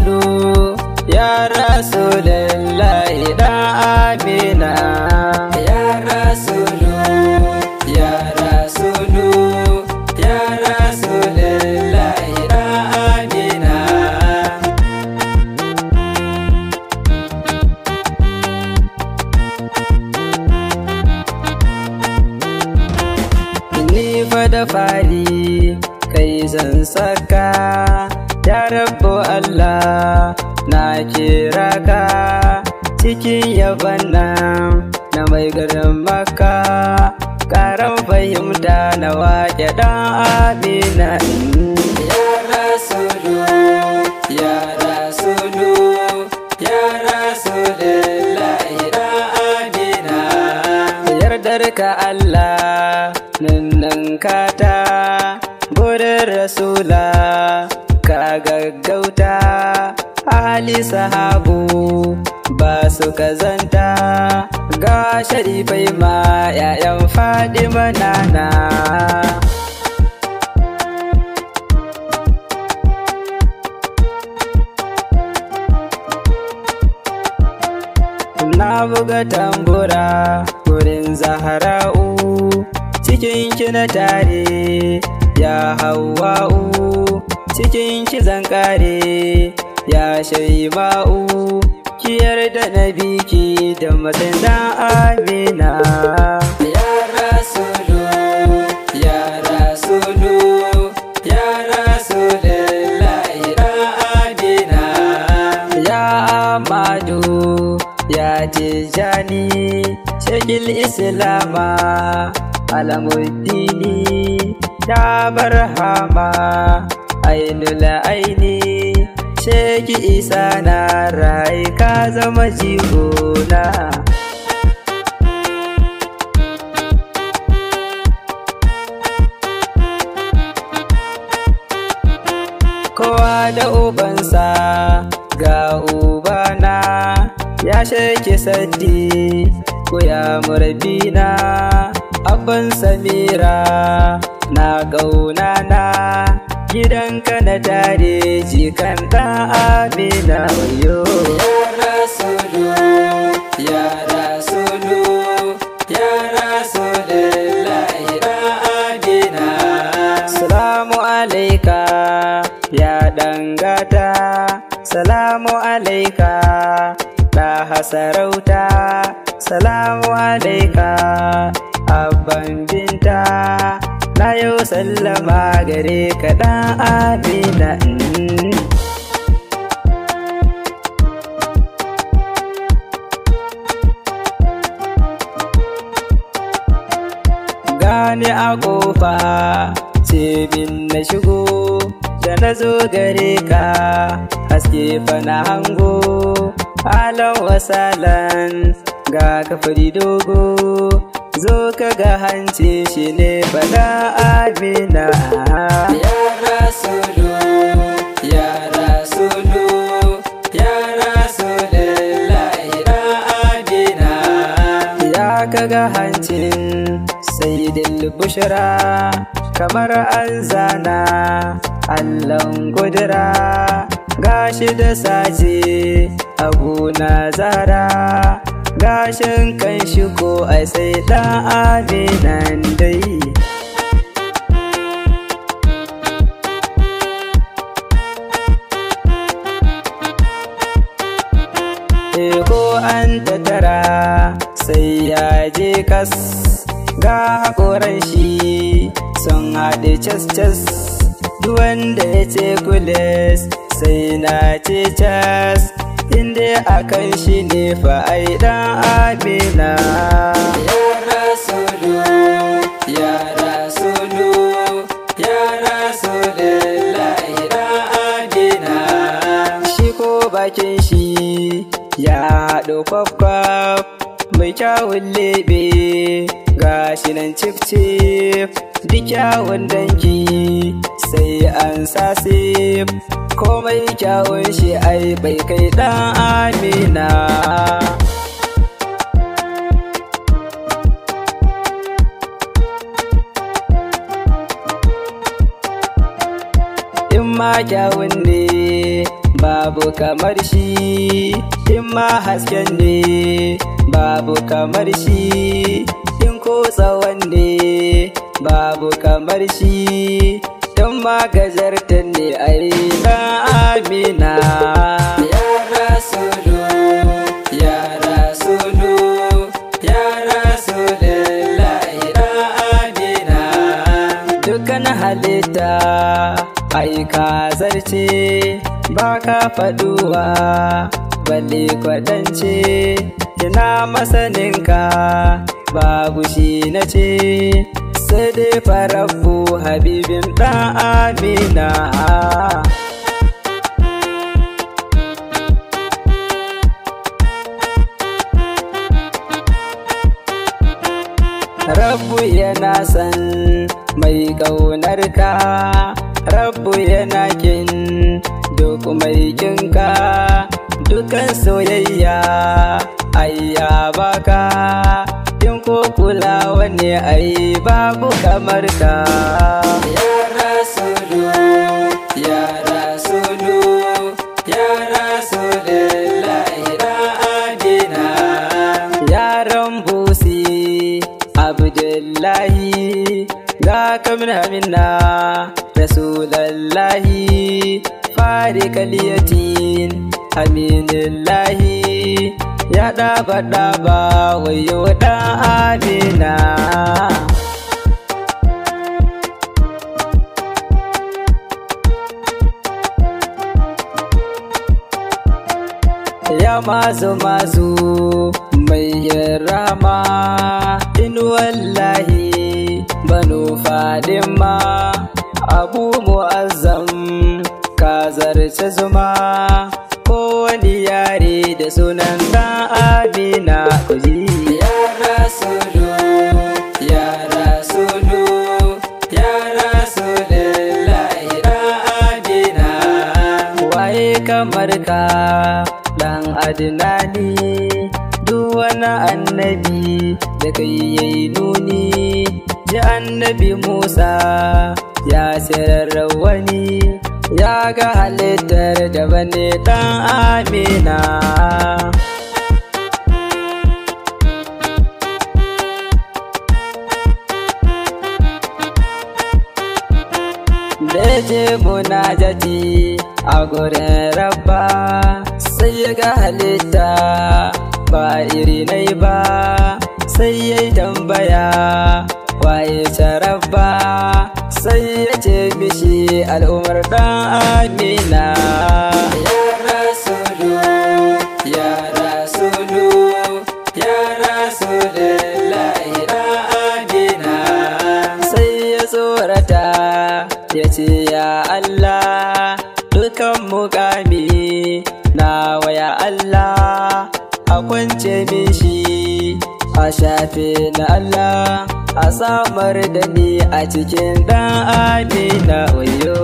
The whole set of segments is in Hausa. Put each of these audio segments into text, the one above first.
rasulu ya rasulullahi da amina ya rasulu ya rasulu ya rasulullahi da amina ni fa da fari kai zan saka ya rabu Allah na kira ka cikin yaban nan na mai garin maka karan fahimta na wake dan amina ya rasulu ya rasulu ya rasulullahi dan amina yardar ka Allah nan kata gurin rasula ka gaggauta hali sahabu ba su kazanta ga sharifai ma 'ya'yan fadima nana na buga tambura wurin zahara'u cikin ki na tare ya hawa'u cikin ki zan kare ya shaima'u ki yarda na biki da matsayin dan amina ya rasulu ya rasulu ya rasulullahi dan amina ya amadu ya tijani shekil islama alamuddini ya barhama ainul aini sheki isa na rai ka zama jigona kowa da ubansa ga ubana ya sheke saddi ko ya murabina abban samira na gaunana gidanka na tare jikan da amina wayo ya rasulu ya rasulu ya rasulullahi da amina salamu alaika ya dangata salamu alaika da hasarauta salamu alaika abban binta na yau sallama gare ka dan amina gani a kofa ce bin na shigo da na zo gare ka haske fa na hango halon wasalan ga kafari dogo zo ka ga hanci shi ne fada amina ya rasulu ya rasulu ya rasulullahi da amina ya ka ga hancin saidil bushra kamar an zana allon gudura gashi da sace abu na zara gashin kan shi ko ai sai dan aminan dai ko an tattara sai ya je kas ga haƙoran shi sun haɗe cas-cas wanda ya ce kules sai na ce cas inda akan shi ne fa'ai dan amina ya rasulu ya rasulu ya rasulullahi dan amina shi ko bakin shi ya haɗo kwaf-kwaf mai kyawun lebe ga shi nan cif-cif duk kyawun danki sai an sasif komai kyawun shi ai bai kai dan amina in ma kyawun ne ba babu kamar shi in ma hasken ne babu kamar shi in ko tsawon ne babu kamar shi in ma gajarta ne ai dan amina ya rasulu ya rasulu ya rasulullahi dan amina dukkan halitta ai ka zarce ba ka faduwa balle kwadance ina masaninka babu shi na ce sai dai farabu habibin ɗan amina Rabbu yana san mai ƙaunar ka, Rabbu yana kin duk mai kinka, dukan soyayya ayya baka, in ko kulawa ne ai babu kamar ka. Ya Rasulu, ya Rasulu, ya Rasulullahi da adina. Yaran busi Abdullahi ga kamina minna Rasulallahi fari kaliyatin Aminillahi ya ɗaba ɗaba wayo ɗan amina ya mazu mazu mai rama in wallahi banu fadima abu mu'azzam ka zarce zuma ko wani yare da sunan dan amina kuji ya rasulu ya rasulu ya rasulullahi dan amina waye kamar ka dan adinani duk wani annabi da kai yayi nuni ji annabi musa ya sirar wani ya ga halittar da bane dan amina da je munajati a gurin rabba sai ya ga halitta ba iri nai ba sai ya yi tambaya waye rabba sai ya ce mishi al'umar dan amina ya rasulu ya rasulu ya rasulullahi dan amina sai ya tsorata ya ce ya Allah dukan mukami na waya Allah a kwance min shi a shafe na Allah a samar da ni a cikin dan amina wayo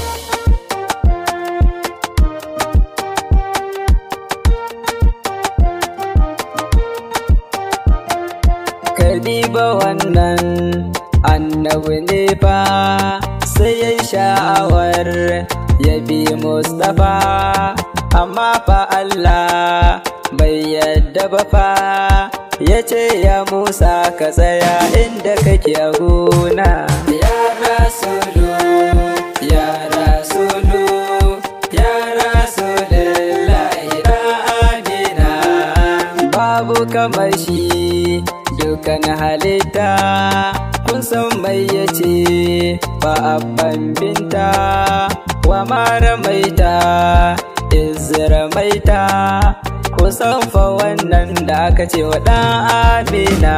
Kadiba wannan annabi ne fa sai ya sha'awar ya bi Mustapha amma fa Allah bai yadda ba fa ya ce ya Musa ka tsaya inda kake a gona ya rasulu ya rasulu ya rasulullahi da amina babu kamar shi dukan halitta kun san mai yace ba abban binta wa mara maita izira maita kusan fa wannan da aka ce wa ɗan amina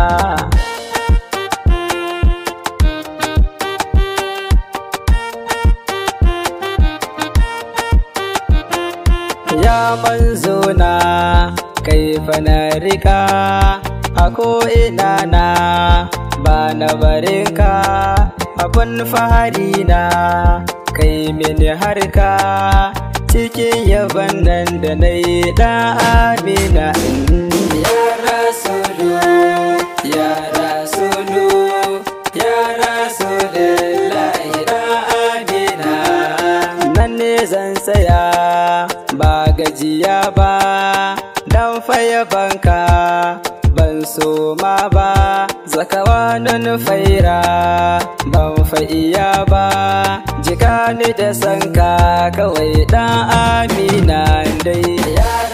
ya manzo na kai na rika a ko'ina na ba na barinka abun fahari na kai mini harka cikin yaban nan da na yi ɗan amina ya rasulu ya rasulu ya rasulullahi ɗan amina nan ne zan tsaya ba dan faye banka ban so ma ba zakawa nan faira ban fa iya ba jika ni da sanka kawai dan amina dai